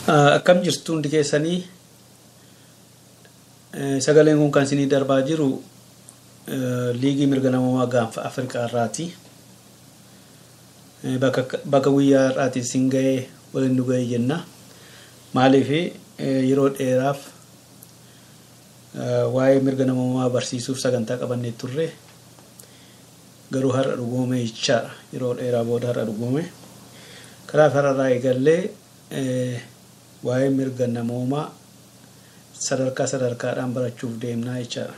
Akkam jirtu hundi keessanii sagaleen kun kan isinii darbaa jiru liigii mirga namummaa gaanfa Afrikaa irraati. Bakka guyyaa irraati isin ga'ee waliin nu ga'ee jenna. Maaliif yeroo dheeraaf waa'ee mirga namummaa barsiisuuf sagantaa qabannee turre garuu har'a dhugoome jechaadha. Yeroo dheeraa booda har'a dhugoome. Kanaaf har'arraa eegallee waa'ee mirga namoomaa sadarkaa sadarkaadhaan barachuuf deemnaa jechaadha.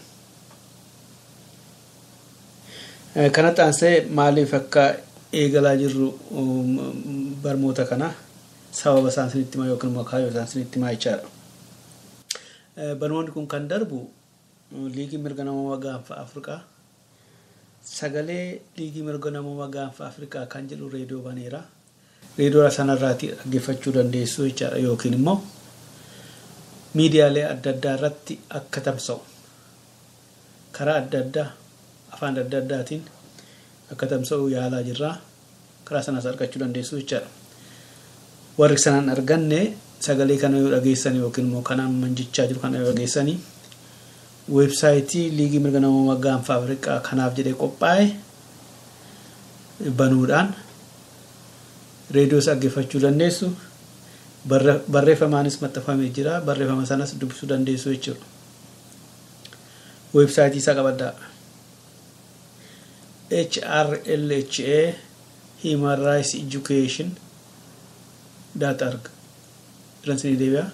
Kanatti aansee maaliif akka eegalaa jirru barmoota kana sababa isaan sinitti himaa yookiin immoo kaayyoo isaan sinitti himaa jechaadha. Barnoonni kun kan darbu liigii mirga namoomaa gaanfa Afrikaa sagalee liigii mirga namoomaa gaanfa Afrikaa kan jedhu reediyoo baneera. reediyoo sanarraati dhaggeeffachuu dandeessu jechaadha yookiin immoo miidiyaalee adda addaa irratti akka tamsa'u karaa adda addaa afaan adda addaatiin akka tamsa'u yaalaa jirraa karaa sanas argachuu dandeessu jechaadha. Warri sanaan arganne sagalee kana yoo dhageessan yookiin immoo kanaan manjichaa jiru kana yoo dhageessanii weebsaayitii liigii mirga namoomaa gaanfa Afrikaa kanaaf jedhee qophaa'e banuudhaan reediyoos dhaggeeffachuu dandeessu barreeffamaanis maxxanfamee jira barreeffama sanas dubbisuu dandeessu jechuudha weebsaayitii isaa qabaddaa HRLHA Human Rights Education dot org jedhansinii deebi'a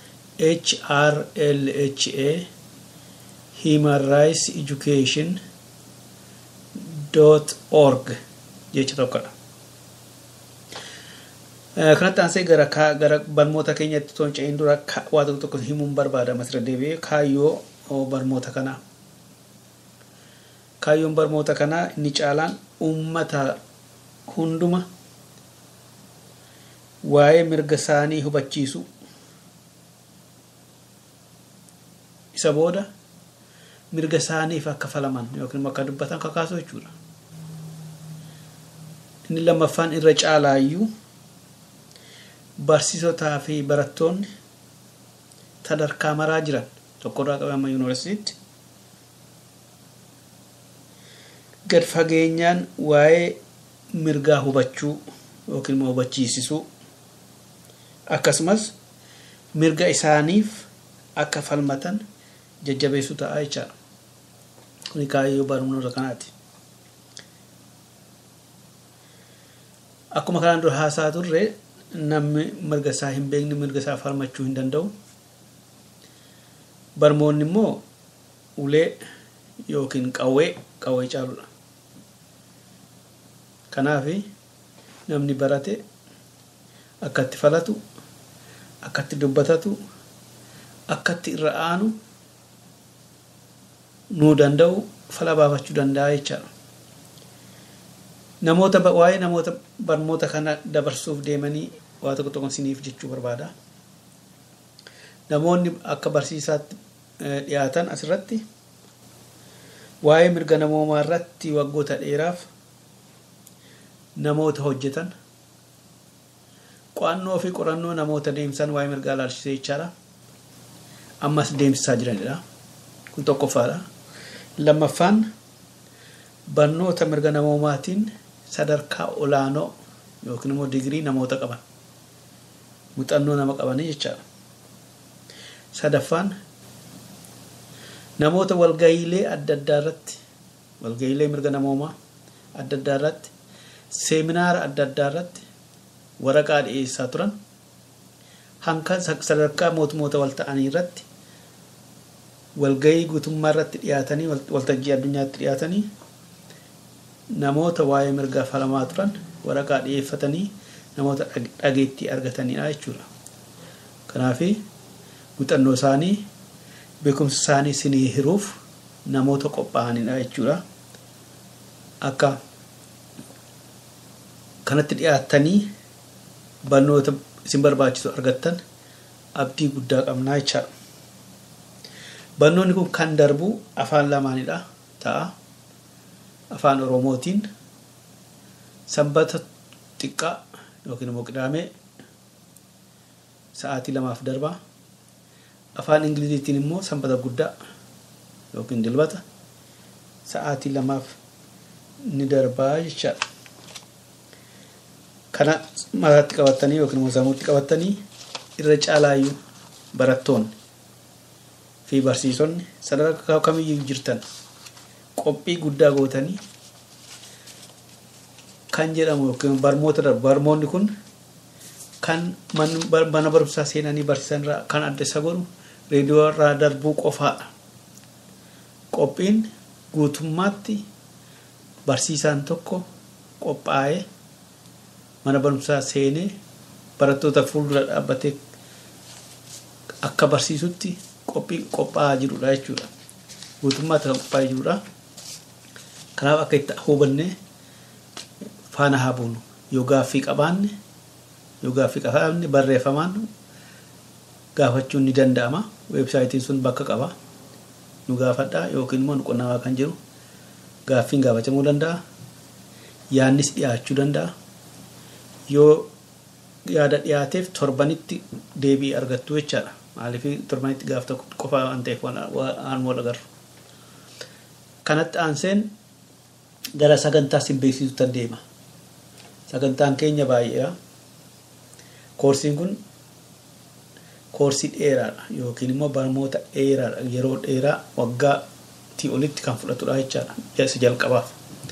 HRLHA Human Rights Education dot org jecha tokkodha. kanatti aansee gara gara barnoota keenyatti toon ce'in dura waa tokko tokko himuun barbaada masirra deebi'ee kaayyoo barnoota kanaa. Kaayyoon barnoota kanaa inni caalaan uummata hunduma waa'ee mirga isaanii hubachiisu isa booda mirga isaaniif akka falaman yookiin akka dubbatan kakaasu jechuudha. Inni lammaffaan irra caalaayyuu barsiisotaa fi barattoonni sadarkaa maraa jiran tokkorraa qabee amma yuunivarsiitiitti gad fageenyaan waa'ee mirgaa hubachuu yookiin immoo hubachiisisuu akkasumas mirga isaaniif akka falmatan jajjabeessuu ta'a jechaadha. Kuni kaayyoo barnoota kanaati. Akkuma kanaan dura haasaa turre namni mirga isaa hin beekne mirga isaa falmachuu hin danda'u. Barmoonni immoo ulee yookiin qawwee qawwee caaludha. Kanaaf namni barate akka itti falatu akka itti dubbatatu akka itti irra aanu nuu danda'u fala baafachuu danda'a jechaadha. Namoota waa'ee namoota barnoota kana dabarsuuf deemanii waa tokko tokko isiniif jechuu barbaada. Namoonni akka barsiisaatti dhiyaatan asirratti waa'ee mirga namoomaa irratti waggoota dheeraaf namoota hojjetan qo'annoo fi qorannoo namoota deemsan waa'ee mirgaa ilaalchisee jechaadha. Ammas deemsisaa jiranidha. Kun tokkoffaadha. Lammaffaan barnoota mirga namoomaatiin sadarkaa olaanoo yookiin immoo digirii namoota qaban muuxannoo nama qabanii jechaadha. Sadaffaan namoota walgayiilee adda addaa irratti walgayiilee mirga namoomaa adda addaa irratti seeminaara adda addaa irratti waraqaa dhiyeessaa turan hanga sadarkaa mootummoota wal ta'anii irratti walgayii guutummaa irratti dhiyaatanii waltajjii addunyaatti dhiyaatanii namoota waa'ee mirgaa falamaa turan waraqaa dhiyeeffatanii namoota dhageettii argatanidha jechuudha. Kanaaf muuxannoo isaanii beekumsa isaanii sinii hiruuf namoota qophaa'anidha jechuudha. Akka kanatti dhiyaattanii barnoota isin barbaachisu argattan abdii guddaa qabnaa jechaadha. Barnoonni kun kan darbu afaan lamaanidha ta'a. Afaan Oromootiin sanbata xiqqaa yookiin immoo qidaamee sa'aatii lamaaf darbaa afaan ingiliziitiin immoo sanbata guddaa yookiin dilbata sa'aatii lamaaf ni darbaa jechaadha. Kana mataatti qabatanii yookiin immoo sammuutti qabatanii irra caalaayyuu barattoonni fi barsiisonni sadarkaa kamiyyuu jirtan qophii guddaa gootanii kan jedhamu yookiin barmoota darbu barmoonni kun kan mana barumsaa seenanii barsiisan irraa kan adda isa godhu reediyoo irraa darbuu qofaadha. Qophiin guutummaatti barsiisaan tokko qophaa'ee mana barumsaa seenee barattoota fuuldura dhaabbatee akka barsiisutti qophii qophaa'aa jirudha jechuudha. Guutummaatti kan qophaa'ee jirudha. Kanaaf akka itti hubannee faana haa buunu. Yoo gaaffii qabaanne yoo gaaffii qabaanne barreeffamaan gaafachuun ni danda'ama. Weebsaayitiin sun bakka qaba. Nu gaafadhaa yookiin immoo nu qunnamaa kan jiru gaaffiin gaafachamuu danda'a. Yaannis dhiyaachuu danda'a. Yoo yaada dhiyaateef torbanitti deebii argattu jechaadha. Maaliif torbanitti gaaf tokko qofa waan ta'eef waan wal agarru. Kanatti aanseen gara sagantaa sin beeksisuutti deema. Sagantaan keenya baay'eedha. Koorsiin kun koorsii dheeraadha yookiin immoo barnoota dheeraadha yeroo dheeraa waggaatii olitti kan fudhatudha jechaadha. Isa jalqabaaf.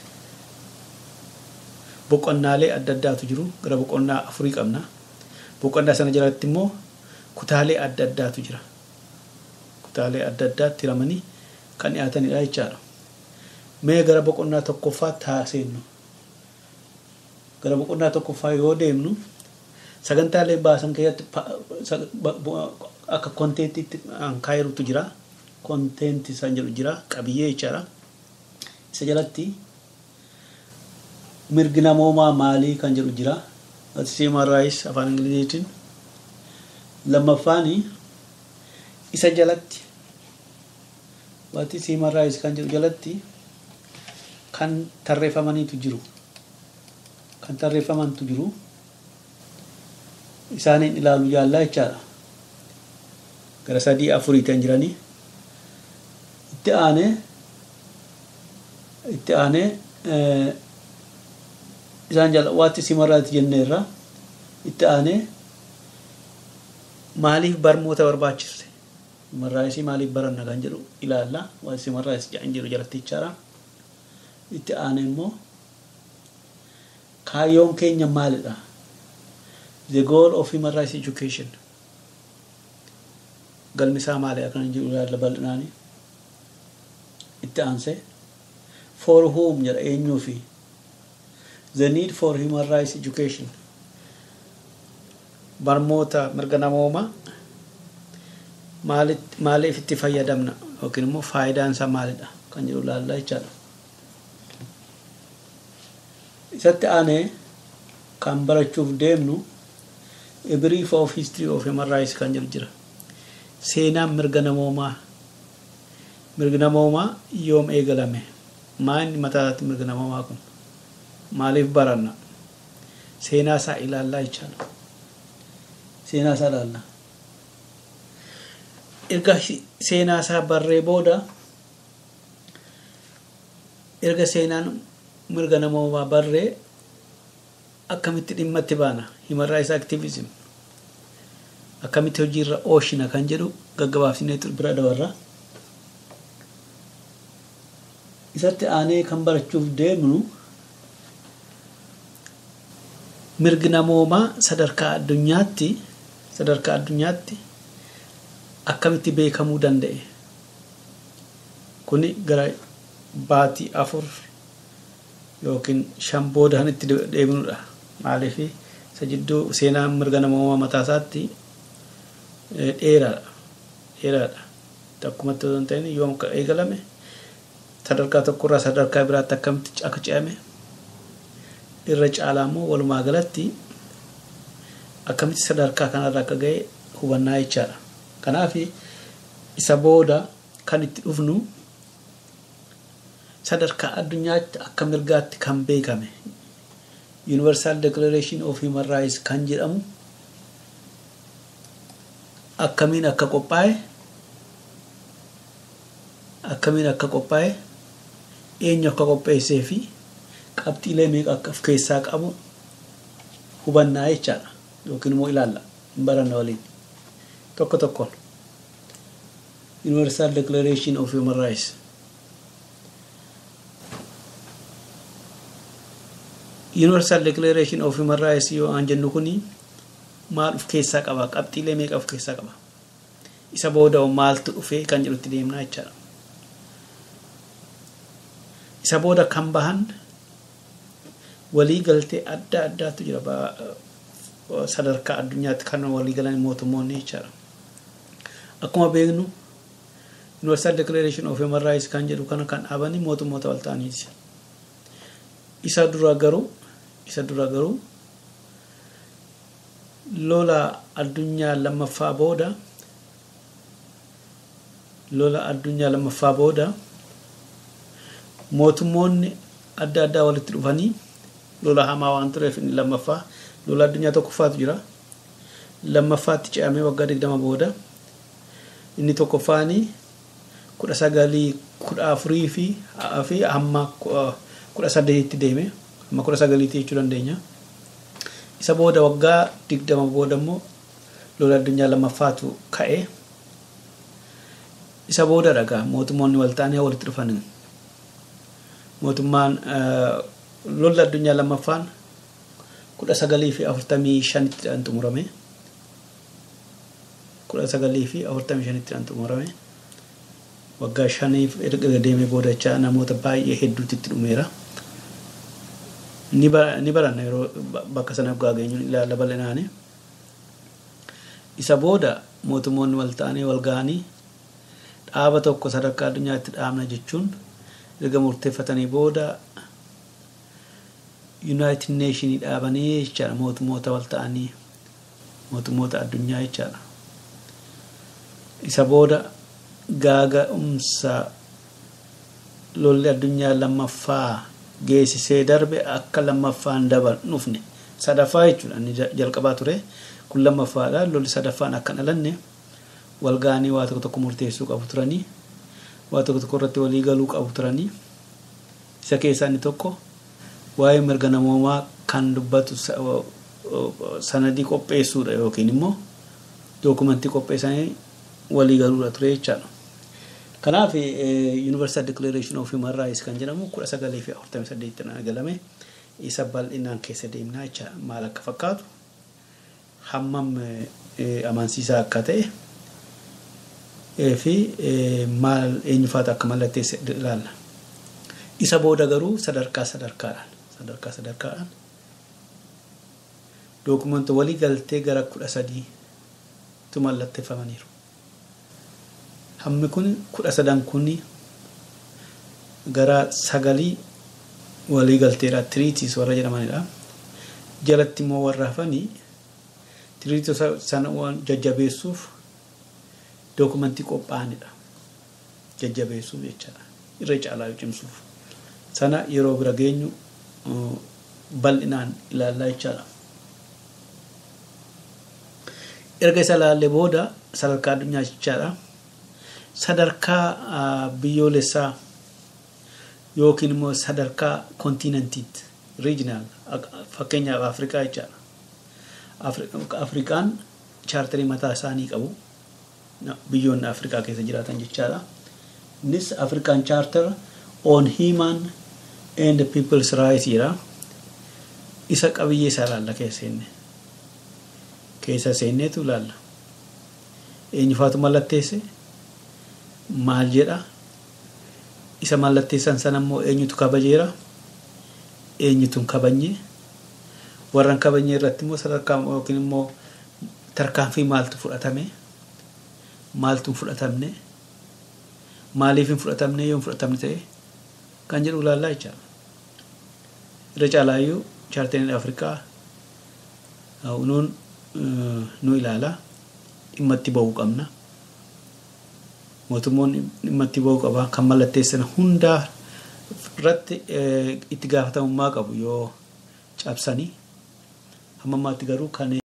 Boqonnaalee adda addaatu jiru gara boqonnaa afurii qabna. Boqonnaa sana jalatti immoo kutaalee adda addaatu jira. Kutaalee adda addaatti hiramanii kan dhiyaatanidha jechaadha. Mee gara boqonnaa tokkoffaatti haa seennu. Gara boqonnaa tokkoffaa yoo deemnu sagantaalee baasan keessatti akka konteentiitti kaayiruutu jira. Konteenti isaan jedhu jira qabiyyee jechaadha. Isa jalatti mirgi namoomaa maalii kan jedhu jira. Human rights afaan ingiliziitiin. Lammaffaan isa jalatti wanti human rights kan jedhu jalatti kan tarreeffamaniitu jiru. Kan tarreeffamantu jiru. Isaaniin ilaalu jaallaa jechaadha. Gara sadii afurii kan jiranii. Itti aanee itti aanee isaan jala waatti simarraati jenneerra itti aanee maaliif barmoota barbaachiste simarraayisii maaliif baranna kan jedhu ilaalla waatti simarraayis jedhan jiru jalatti jechaadha. Itti aanee immoo kaayyoon keenya maalidha? The goal of human rights education. Galmi isaa maali akkana jiru ilaalla bal'inaanii. Itti aansee for whom jedha eenyuufi the need for human rights education barmoota mirga namoomaa maaliif itti fayyadamna yookiin immoo faayidaan isaa maalidha kan jedhu ilaallaa jechaadha. Isatti aanee kan barachuuf deemnu a brief of history of human rights kan jedhu jira. Seenaan mirga namoomaa mirgi namoomaa yoom eegalame maa inni mataatti mirga namoomaa kun maaliif baranna seenaa isaa ilaallaa jechaadha. Seenaa isaa ilaalla. Erga seenaa isaa barree booda erga seenaan mirga namoomaa barree akkamitti dhimma itti baana human rights activism akkamitti hojiirra oolchina kan jedhu gaggabaabsinee bira dabarra. Isatti aanee kan barachuuf deemnu mirgi namoomaa sadarkaa addunyaatti sadarkaa addunyaatti akkamitti beekamuu danda'e kuni gara baatii afur yookiin shan booda kan itti deemnudha maaliif isa jidduu seenaa mirga namoomaa mataa isaatti dheeraadha dheeraadha takkumatti osoo hin ta'in yoom akka eegalame sadarkaa tokkorraa sadarkaa biraatti akkamitti akka ce'ame irra caalaa immoo walumaa galatti akkamitti sadarkaa kanarra akka ga'e hubannaa jechaadha. Kanaaf isa booda kan itti dhufnu sadarkaa addunyaatti akka mirgaatti kan beekame Universal Declaration of Human Rights kan jedhamu akkamiin akka qophaa'e akkamiin akka qophaa'e eenyu akka qopheessee fi qabxiilee meeqa akka of keessaa qabu hubannaa jechaadha yookiin immoo ilaalla hin baranna waliin tokko tokkoon universal declaration of human rights universal declaration of human rights yoo aan jennu kuni maal of keessaa qaba qabxiilee meeqa of keessaa qaba isa booda maaltu dhufee kan jedhutti deemnaa jechaadha isa booda kan bahan walii galtee adda addaatu jira sadarkaa addunyaatti kan walii galan mootummoonni jechaadha akkuma beeknu universal declaration of human rights kan jedhu kana kan dhaabanii mootummoota wal ta'aniiti isa dura garuu isa dura garuu lola addunyaa lammaffaa booda lola addunyaa lammaffaa booda mootummoonni adda addaa walitti dhufanii lola hamaa waan tureef inni lammaffaa lola addunyaa tokkoffaatu jira lammaffaatti ce'amee waggaa digdama booda inni tokkoffaanii kudha sagalii kudha afurii fi fi hamma kudha saddeetitti deeme hamma kudha sagaliitti jechuu dandeenya isa booda waggaa digdama booda immoo lola addunyaa lammaffaatu ka'e isa booda dhagaa mootummoonni wal ta'anii walitti dhufan mootummaan lolli addunyaa lammaffaan kudha sagalii fi afurtamii shanitti dhaan xumurame kudha sagalii fi afurtamii shanitti dhaan xumurame waggaa shaniif erga deemee boodachaa namoota baay'ee hedduutti itti dhumeera ni baranna yeroo bakka sanaaf gaageenyuun ilaalla bal'inaani isa booda mootummoonni wal ta'anii wal ga'anii dhaaba tokko sadarkaa addunyaatti dhaabna jechuun erga murteeffatanii booda yuunaayitid neeshinii dhaabanii jechaadha mootummoota wal ta'anii mootummoota addunyaa jechaadha isa booda gaaga'umsa lolli addunyaa lammaffaa geessisee darbe akka lammaffaan dabar dhufne sadaffaa jechuudha inni jalqabaa ture kun lammaffaadha lolli sadaffaan akka dhalanne wal ga'anii waa tokko tokko murteessuu qabu turanii waa tokko tokko irratti walii galuu qabu turanii isa keessaa inni tokko waa'ee mirga namoomaa kan dubbatu sanadii qopheessuudha yookiin immoo dookumentii qopheessanii walii galuudha ture jechaadha. Kanaaf Universal Declaration of Human Rights kan jedhamu kudha sagalii fi afurtamii saddeettiin eegalame isa bal'inaan keessa deemnaa jecha maal akka fakkaatu hammam amansiisaa akka ta'e fi maal eenyufaatu akka mallatteesse ilaalla. Isa booda garuu sadarkaa sadarkaadhaan sadarkaa sadarkaadhaan dookumenta walii galtee gara kudha sadiitu mallatteeffamaniiru. Hammi kun kudha sadan kun gara sagalii walii galteedha tiriitiis warra jedhamanidha. Jalatti immoo warra hafanii tiriitota sana waan jajjabeessuuf dookumentii qophaa'anidha. Jajjabeessuuf jechaadha. Irra caalaa cimsuuf. Sana yeroo bira geenyu bal'inaan ilaallaa jechaadha. Erga isa ilaallee booda sadarkaa addunyaa jechaadha. Sadarkaa biyyoolessaa yookiin immoo sadarkaa kontiinantiitti riijinaal fakkeenyaaf Afrikaa jechaadha. Afrikaan chaartarii mataa isaanii qabu. Biyyoonni Afrikaa keessa jiraatan jechaadha. Innis Afrikaan chaartar on human and people's rights jedha. Isa qabiyyee isaa ilaalla keessa seenne. Keessa seenneetu ilaalla. Eenyufaatu mallatteesse? Maal jedha? Isa mallatteessan sana immoo eenyutu kabajeera? Eenyutu hin kabajne? Warra hin kabajne irratti immoo sadarkaa yookiin immoo tarkaanfii maaltu fudhatame? Maaltu hin fudhatamne? Maaliif hin fudhatamne yoo hin fudhatamne ta'e? Kan jedhu ilaallaa jechaadha. Irra caalaayyuu chaartariin Afrikaa nuun nu ilaala. Dhimma itti ba'uu qabna. Mootummoonni dhimma itti ba'uu qaba. Kan mallatteessan hundaa irratti itti gaafatamummaa qabu yoo cabsanii hamma ammaatti garuu kan